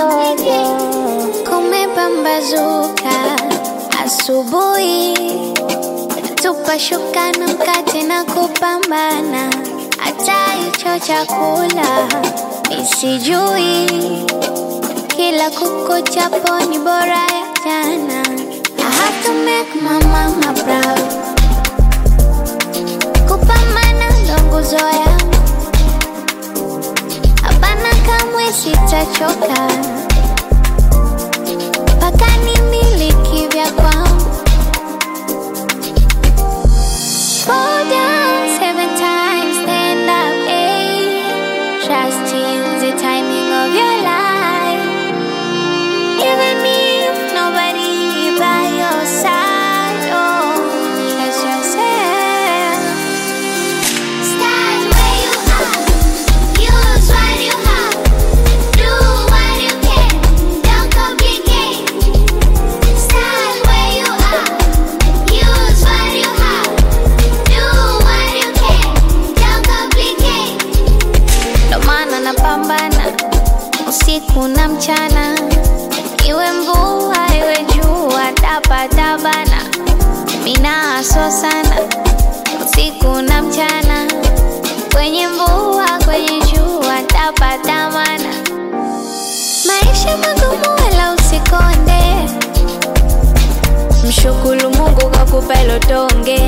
jojo. Kumepambazuka asubuhi, tupa shuka na mkate na kupambana, hata hicho chakula isijui, kila kukuchapo ni bora ya jana. I have to make my mama proud, kupambana ndo nguzo yangu, hapana kamwe sitachoka mpaka nimiliki vya kwangu. Fall down seven times, stand up eight. Trust in the timing of your life. Even if nobody by your side, oh, trust yourself. Start where you are. Use what you have. Do what you can. Don't complicate. Start where you are. Use what you have. Do what you can. Don't complicate. Ndo maana napambana usiku na mchana, iwe mvua iwe jua, tapatabana mina aso sana usiku na mchana, kwenye mvua kwenye jua, tapatamana maisha magumu, wala usikonde, mshukuru Mungu kakupa hilo tonge,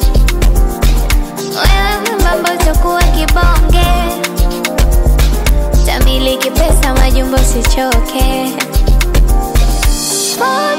wewe mwembamba utakuwa kibonge tamiliki pesa majumbo sichoke Fall